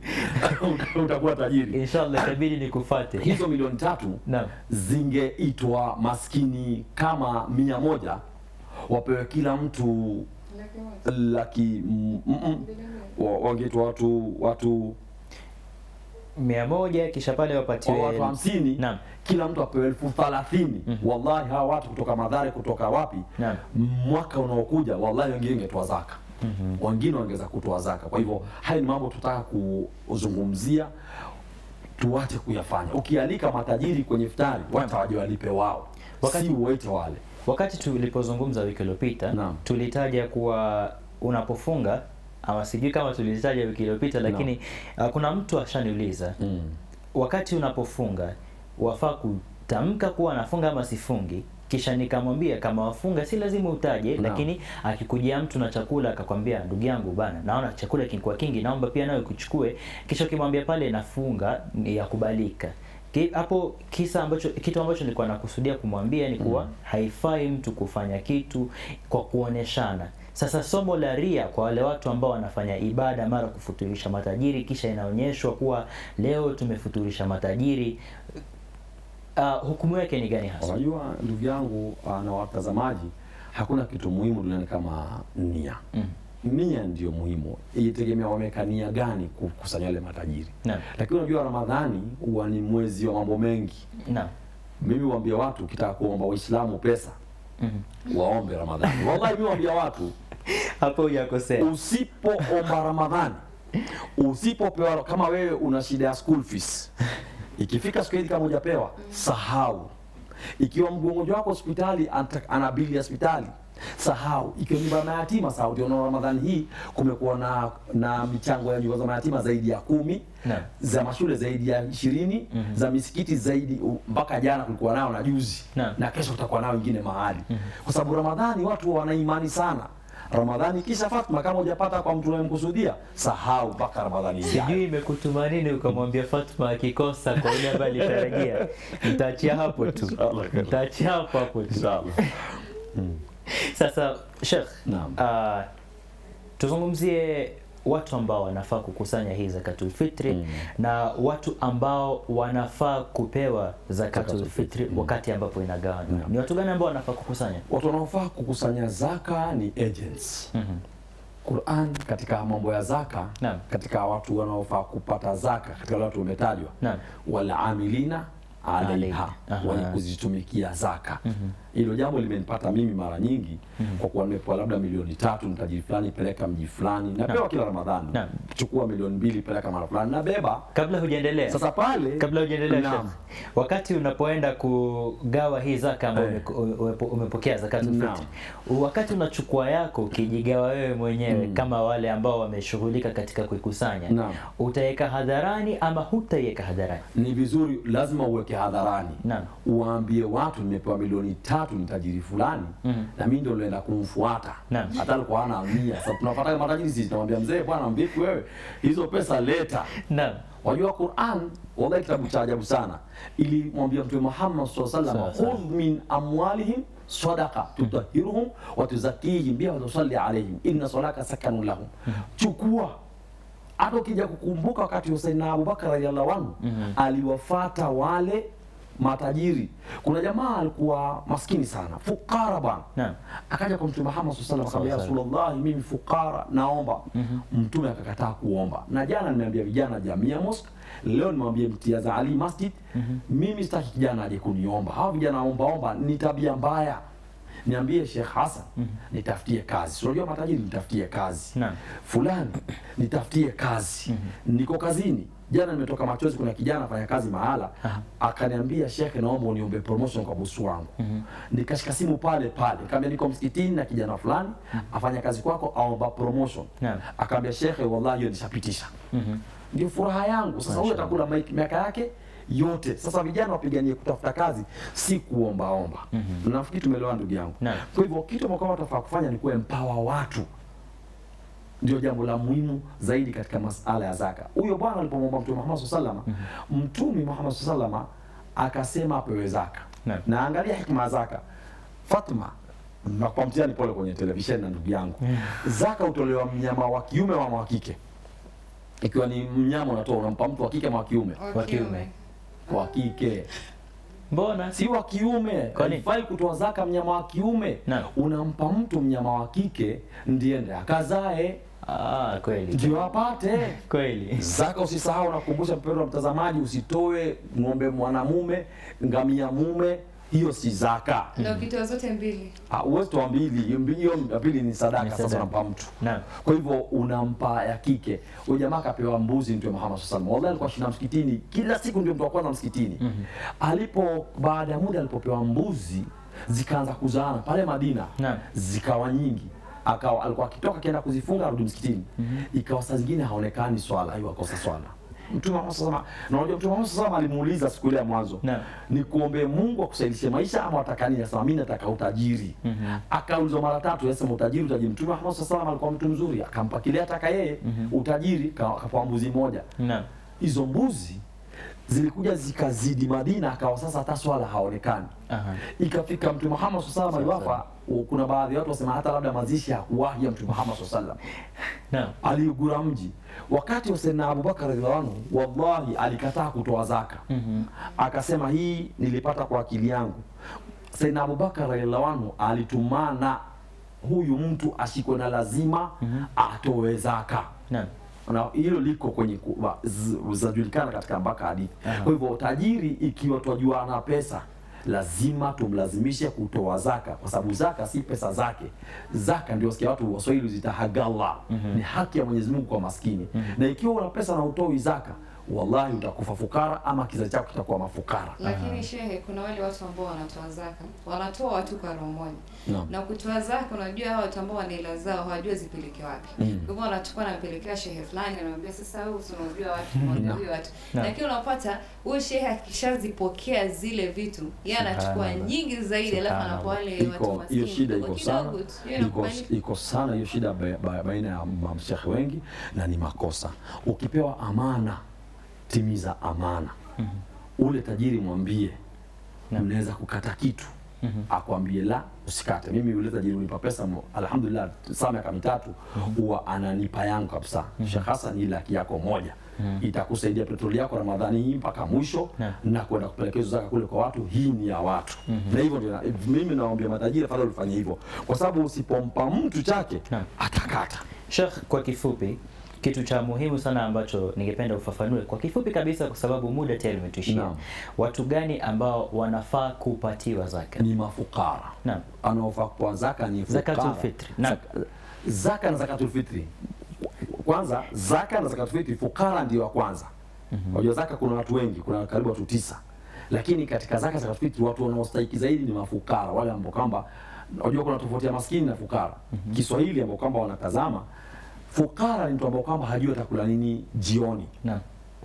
utakuwa tajiri. Inshallah itabidi nikufate. Hizo milioni tatu Naam. zingeitwa maskini kama mia moja wapewe kila mtu laki mm, mm, mm. Wa- wangeitwa watu watu mia moja kisha pale wapatiwe wa watu hamsini Naam. kila mtu apewe elfu thalathini wallahi hawa watu kutoka madhare kutoka wapi Naam. mwaka unaokuja wallahi wengine wangetoa zaka wengine wangeweza kutoa zaka kwa hivyo haya ni mambo tutaka kuzungumzia tuache kuyafanya ukialika matajiri kwenye iftari wata waje walipe wao Wakati- si uwaite wale Wakati tulipozungumza wiki iliyopita Naam. tulitaja kuwa unapofunga ama sijui kama tulitaja wiki iliyopita, lakini uh, kuna mtu ashaniuliza mm. wakati unapofunga wafaa kutamka kuwa anafunga ama sifungi kisha nikamwambia kama wafunga si lazima utaje Naam. lakini akikujia mtu na chakula akakwambia ndugu yangu bana naona chakula kilikuwa kingi naomba pia nawe kuchukue kisha ukimwambia pale nafunga ni yakubalika Ki- hapo kisa ambacho kitu ambacho nilikuwa nakusudia kumwambia ni kuwa haifai mtu kufanya kitu kwa kuoneshana sasa somo la ria kwa wale watu ambao wanafanya ibada mara kufuturisha matajiri kisha inaonyeshwa kuwa leo tumefuturisha matajiri uh, hukumu yake ni gani hasa unajua ndugu yangu ah, na watazamaji hakuna kitu muhimu duniani kama nia Mm. nia ndio muhimu itegemea wameweka nia gani kukusanya wale matajiri Naam. lakini unajua ramadhani huwa ni mwezi wa mambo mengi naam mimi waambia watu ukitaka kuomba waislamu pesa Mhm. waombe ramadhani wallahi mimi waambia watu hapo hujakosea usipoomba ramadhani usipopewa kama wewe una shida ya school fees ikifika siku hili kama hujapewa sahau ikiwa mgonjwa wako hospitali anta- ana bili ya hospitali sahau ikiwa nyumba ya mayatima sahau ndio unaona ramadhani hii kumekuwa na na michango ya nyumba za mayatima zaidi ya kumi Naam. za mashule zaidi ya ishirini za misikiti zaidi u- mpaka jana kulikuwa nao na juzi Naam. na kesho tutakuwa nao wengine mahali kwa sababu ramadhani watu wana imani sana ramadhani kisha fatma kama hujapata kwa mtu unayemkusudia sahau mpaka ramadhani ijayo sijui imekutuma nini ukamwambia Fatma akikosa kwa yule ambaye alitarajia. Nitaachia hapo tu, Inshallah. nitaachia hapo hapo tu. Inshallah. Sasa Sheikh, Naam. uh, tuzungumzie watu ambao wanafaa kukusanya hii zakatul fitri Mm. na watu ambao wanafaa kupewa zakatul Zakatul fitri fitri, mm. wakati ambapo inagawana. Naam. Ni watu gani ambao wanafaa kukusanya? watu wanaofaa kukusanya zaka ni agents Mhm. Quran katika mambo ya zaka Naam. katika watu wanaofaa kupata zaka katika wale watu wametajwa Naam. wala amilina alaiha Alaiha. Aha. wenye kuzitumikia zaka hilo jambo limenipata mimi mara nyingi kwa kuwa nimepewa labda milioni tatu mtajiri fulani peleka mji fulani napewa kila ramadhani Naam. chukua milioni mbili peleka mara fulani nabeba Kabla hujaendelea sasa pale kabla hujaendelea Naam. Sheikh, wakati unapoenda kugawa hii zaka ambayo Eh. ume- umepo- umepokea zakatul Naam. fitri, wakati unachukua yako ukijigawa wewe mwenyewe kama wale ambao wameshughulika katika kuikusanya, Naam. utaweka hadharani ama hutaiweka hadharani? ni vizuri lazima uweke hadharani Naam. uwaambie watu nimepewa milioni tatu ni tajiri fulani Mhm. na mimi ndio naenda kumfuata Naam. hata alikuwa hana mia sasa tunapata matajiri sisi tunamwambia mzee bwana vipi wewe hizo pesa leta Naam. wajua Qur'an wallahi kitabu cha ajabu sana ili mwambia mtume Muhammad sallallahu alaihi Sawa, wasallam sawa. khudh min amwalihim sadaqa tutahhiruhum wa tuzakkihim biha wa tusalli alaihim inna salaka sakanun lahum chukua hata ukija kukumbuka wakati Hussein na Abubakar radhiallahu anhu aliwafata wale matajiri. Kuna jamaa alikuwa maskini sana, fukara bwana. Naam. Akaja kwa Mtume Muhammad sallallahu alaihi wasallam Sawa, akamwambia, Rasulullah, mimi fukara, naomba. Mtume akakataa kuomba. Na jana nimeambia vijana Jamia Mosque, leo nimwambie Mtiaza Ali Masjid, mimi sitaki kijana aje kuniomba. Hawa vijana omba omba ni tabia mbaya. Niambie Sheikh Hassan, nitafutie kazi. Si Unajua matajiri, nitafutie kazi Naam. fulani nitafutie kazi niko kazini jana nimetoka machozi kuna kijana afanya kazi mahala akaniambia shekhe naomba uniombe promotion kwa bosi wangu nikashika simu pale pale nikamwambia niko msikitini na kijana fulani afanya kazi kwako aomba promotion Naam. akaambia shekhe wallahi hiyo nishapitisha ndio furaha yangu sasa huyo atakula maik- miaka yake yote sasa vijana wapiganie kutafuta kazi si kuombaomba nafikiri tumeelewa ndugu yangu Naam. kwa hivyo kitu ambao kama tutafaa kufanya ni kuempower watu ndio jambo la muhimu zaidi katika masala ya zaka. Huyo bwana alipomwomba Mtume Muhammad sallallahu alaihi wasallam, Mtume Muhammad sallallahu alaihi wasallam akasema apewe zaka. Naam. Na angalia hikma ya zaka. Fatma nakupa mtihani pole kwenye televisheni na ndugu yangu. Zaka hutolewa mnyama wa kiume ama wa kike. Ikiwa ni mnyama unatoa unampa mtu wa kike ama wa kiume? Wa kiume. Wa kike. Mbona? Si wa kiume. Kwa nini? Haifai kutoa zaka mnyama wa kiume. Naam. Unampa mtu mnyama wa kike ndiye ndiye akazae Ah, kweli. ndio apate Kweli. zaka. Usisahau, nakukumbusha mpendwa mtazamaji, usitoe ng'ombe mwanamume, ngamia mume, hiyo si zaka. na ukitoa zote mbili Ah, Uwezi toa mbili, hiyo mbi- hiyo ya pili ni sadaka. Ni Sasa sadaka. unampa mtu Naam. kwa hivyo unampa ya kike. Huyo jamaa akapewa mbuzi, Mtume Muhammad sallallahu alaihi wasallam. Wallahi alikuwa shinda msikitini kila siku, ndio mtu wa kwanza msikitini. Alipo baada ya muda alipopewa mbuzi zikaanza kuzaana pale Madina, Naam. zikawa nyingi akawa alikuwa akitoka akienda kuzifunga arudi msikitini, ikawa saa zingine haonekani swala, hiyo akosa swala. Mtume Muhammad sallallahu alaihi wasallam, na unajua Mtume Muhammad sallallahu alaihi wasallam alimuuliza siku ile ya mwanzo Naam. ni kuombe Mungu akusaidishe maisha ama wataka nini? Asema mimi nataka utajiri. Akaulizwa mara tatu, yasema utajiri, utajiri. Mtume Muhammad sallallahu alaihi wasallam alikuwa mtu mzuri, akampa kile ataka yeye, utajiri, ka- akapewa mbuzi moja. Naam. Hizo mbuzi zilikuja zikazidi Madina, akawa sasa hata swala haonekani. Aha. Ikafika Mtume Muhammad sallallahu alaihi wasallam Sawa, aliwafa, kuna baadhi ya watu wasema hata labda mazishi hakuwahi ya Mtume Muhammad sallallahu alaihi wasallam Naam. aliugura mji wakati Hussein na Abubakar radhiallahu anhu, wallahi alikataa kutoa zaka akasema hii nilipata kwa akili yangu. Sayyidina Abubakar radhiallahu anhu alitumana huyu mtu ashikwe na lazima atoe zaka Naam. na hilo liko kwenye ku- wa- z- zajulikana katika mpaka hadithi. Aha. Kwa hivyo tajiri, ikiwa twajua ana pesa, lazima tumlazimishe kutoa zaka, kwa sababu zaka si pesa zake. Zaka ndio sikia watu Waswahili zita hagalla, ni haki ya Mwenyezi Mungu kwa maskini. Na ikiwa una pesa na utoi zaka, wallahi utakufa fukara ama kizazi chako kitakuwa mafukara. Lakini shehe, kuna wale watu ambao wanatoa zaka, wanatoa watu kwa roho moja Naam. na kutoa zaka, unajua hao watu ambao wana hela zao hawajua zipeleke wapi. Mm. Kwa hivyo wanachukua nampelekea shehe fulani, anamwambia sasa wewe si unajua watu moja huyo watu. Naam. Lakini unapata huyo shehe akishazipokea zile vitu, yeye anachukua Subhanallah. nyingi zaidi, alafu Subhanallah. anapa wale watu iko maskini hiyo shida kidogo iko sana kidogo tu. Hiyo iko, inakubalika. iko sana hiyo shida ba- ba- baina ya mamshekhe wengi na ni makosa ukipewa amana timiza amana ule tajiri mwambie Naam. mnaweza kukata kitu Mhm. akwambie la usikate mimi yule tajiri unipa pesa mo- alhamdulillah saa miaka mitatu huwa ananipa yangu kabisa Sheikh Hassan hii laki yako moja itakusaidia petroli yako ramadhani hii mpaka mwisho Naam. na kwenda kupeleka hizo zaka kule kwa watu hii ni ya watu na hivyo ndio na- mimi nawaambia matajiri afadhali ufanye hivyo kwa sababu usipompa mtu chake Naam. atakata Sheikh, kwa kifupi, kitu cha muhimu sana ambacho ningependa ufafanue kwa kifupi kabisa, kwa sababu muda tayari umetuishia. Naam. Watu gani ambao wanafaa kupatiwa zaka? ni mafukara Naam. anaofaa kwa zaka ni fukara. Zakatul fitri. Naam. Zaka- zaka na zakatul fitri kwanza zaka na zakatul fitri fukara ndio wa kwanza unajua zaka kuna watu wengi kuna karibu watu tisa lakini katika zaka zakatul fitri watu wanaostahiki zaidi ni mafukara wale ambao kwamba unajua kuna tofauti ya maskini na fukara Kiswahili ambao kwamba wanatazama fukara ni mtu ambao kwamba hajui atakula nini jioni Naam.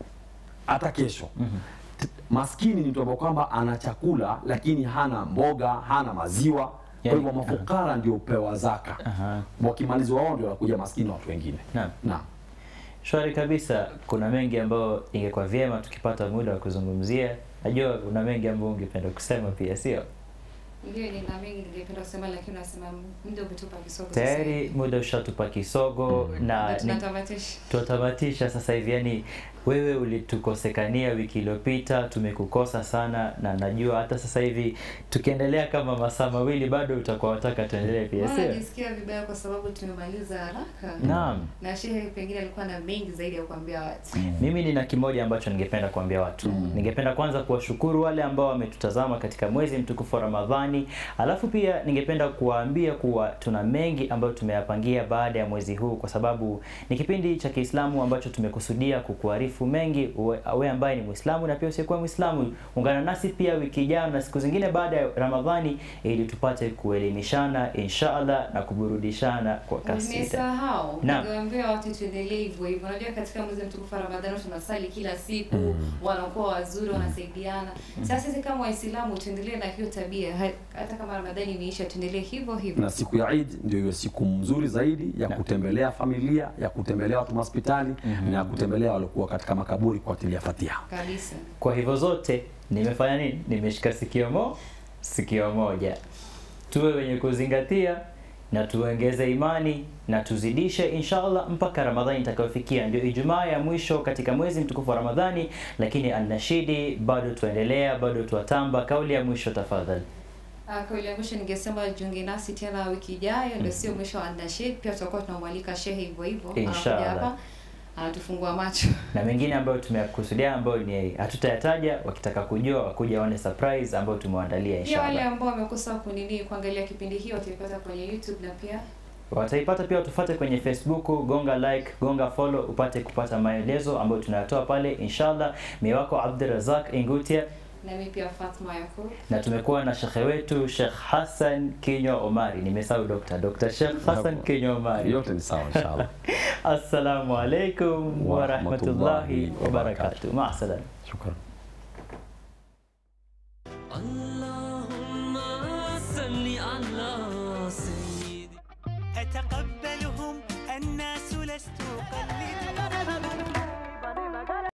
hata kesho T- maskini ni mtu ambao kwamba ana chakula lakini hana mboga hana maziwa kwa Yani, hivyo mafukara ndio upewa zaka Aha. wakimalizwa wao ndio wanakuja maskini watu wengine Naam. naam Shwari kabisa. Kuna mengi ambayo ingekuwa vyema tukipata muda wa kuzungumzia. Najua kuna mengi ambayo ungependa kusema pia, sio? Ndio, nina mengi ningependa kusema, lakini unasema muda umetupa kisogo sasa hivi. Tayari muda ushatupa kisogo Mm. na Na ni- tunatamatisha. tutamatisha sasa hivi. Yani wewe ulitukosekania wiki iliyopita, tumekukosa sana, na najua hata sasa hivi tukiendelea kama masaa mawili bado utakuwa wataka tuendelee pia, Mbona sio? najisikia vibaya kwa sababu tumemaliza haraka Naam. na shehe pengine alikuwa na mengi zaidi ya kuambia watu. Mimi nina kimoja ambacho ningependa kuambia watu. Mm. Ningependa kwanza kuwashukuru wale ambao wametutazama katika mwezi mtukufu wa Ramadhani, alafu pia ningependa kuwaambia kuwa tuna mengi ambayo tumeyapangia baada ya mwezi huu, kwa sababu ni kipindi cha Kiislamu ambacho tumekusudia kukuarifu mengi. Uwe uwe ambaye ni Muislamu na pia usiyekuwa Muislamu, ungana nasi pia wiki ijayo na siku zingine baada ya Ramadhani, ili tupate kuelimishana inshallah na kuburudishana kwa kasida. Umesahau Naam. ningewaambia watu tuendelee hivyo hivyo. Unajua katika mwezi mtukufu wa Ramadhani tunasali kila siku, Mm. wanakuwa wazuri, wanasaidiana. Sasa sisi kama Waislamu tuendelee na hiyo tabia, Ha- hata kama Ramadhani imeisha, tuendelee hivyo hivyo. na siku ya Eid ndio iwe siku mzuri zaidi ya Naam. kutembelea familia ya kutembelea watu hospitali na ya kutembelea waliokuwa katika makaburi kuatilia fatiha Kabisa. Kwa hivyo zote nimefanya nini? Nimeshika sikio mo sikio moja. Tuwe wenye kuzingatia na tuongeze imani na tuzidishe inshallah mpaka Ramadhani itakayofikia. Ndio Ijumaa ya mwisho katika mwezi mtukufu wa Ramadhani, lakini anashidi bado tuendelea, bado tuatamba. Kauli ya mwisho tafadhali. Ah, Kwa ile mwisho ningesema jiunge nasi tena wiki ijayo, ndio sio mwisho wa Nashid. Pia tutakuwa tunamwalika shehe hivyo hivyo, anakuja Inshallah. hapa anatufungua macho. na mengine ambayo tumeyakusudia ambayo ni hatutayataja, wakitaka kujua wakuja waone surprise ambayo tumewaandalia Pia wale inshallah. ambao wamekosa kunini kuangalia kipindi hii wataipata kwenye YouTube na pia Wataipata pia, tufuate kwenye Facebook, gonga like, gonga follow upate kupata maelezo ambayo tunayatoa pale inshallah. Mimi wako Abdurazak Ingutia nami pia Fatma Yakub. na tumekuwa na shekhe wetu Sheikh Hassan Kinywa Omari. Nimesahau Dr. Dr. Sheikh Hassan Kinywa Omari. yote ni sawa inshallah Assalamu alaikum wa rahmatullahi wa barakatuh. Ma salama. shukran